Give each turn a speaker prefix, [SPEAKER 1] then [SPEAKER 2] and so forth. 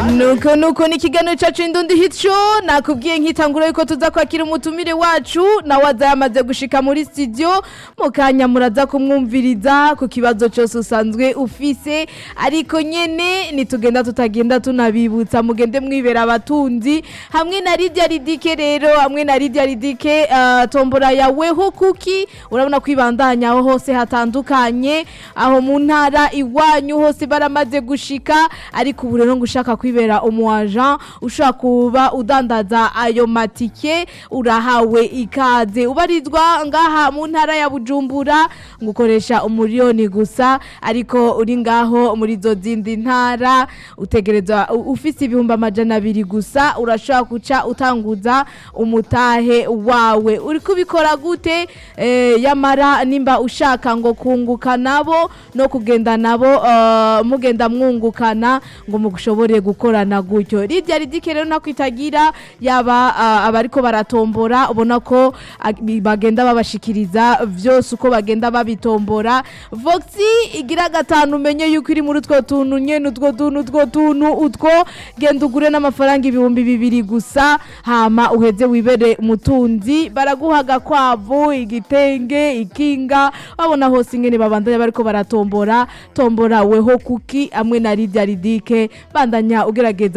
[SPEAKER 1] nuko nuko ni ikiganiro cyacu indundi hit show nakubwiye nkitangura yuko tuza kwakira umutumire wacu nawe aza yamaze gushika muri studio mu kanya muraza kumwumviriza ku kibazo cyose usanzwe ufise ariko nyene nitugenda tutagenda tunabibutsa mugende mwibera abatunzi hamwe na Lydia Ridike rero hamwe na Lydia Ridike uh, tombora yaweho kuki urabona kwibandanya aho hose hatandukanye aho mu ntara iwanyu hose baramaze gushika ariko ubu rero ngo ushaka kwibera umu agent ushaka kuba udandaza ayo matike urahawe ikaze ubarizwa ngaha mu ntara ya Bujumbura ngo ukoresha umuriyoni gusa ariko uri ngaho muri zo zindi ntara utegereza u- ufise ibihumbi amajana abiri gusa urashobora guca utanguza umutahe wawe uri kubikora gute eh, yamara nimba ushaka ngo kunguka nabo no kugenda nabo eh, mugenda mwungukana ngo mushobore gukorana gutyo rirya ridike rero nako itagira yaba ah, abariko baratombora ubona ko ah, bi- bagenda babashikiriza vyose uko bagenda babitombora voxi igira gatanu umenye yuko iri muri utwo tuntu nyene utwo tuntu utwo tuntu utwo genda ugure n'amafaranga ibihumbi bibiri gusa hama uheze wibere umutunzi baraguha agakwavu igitenge ikinga babona hose ingene babandanya bariko baratombora tombora weho kuki hamwe na Lydia Ridike bandanya ugerageza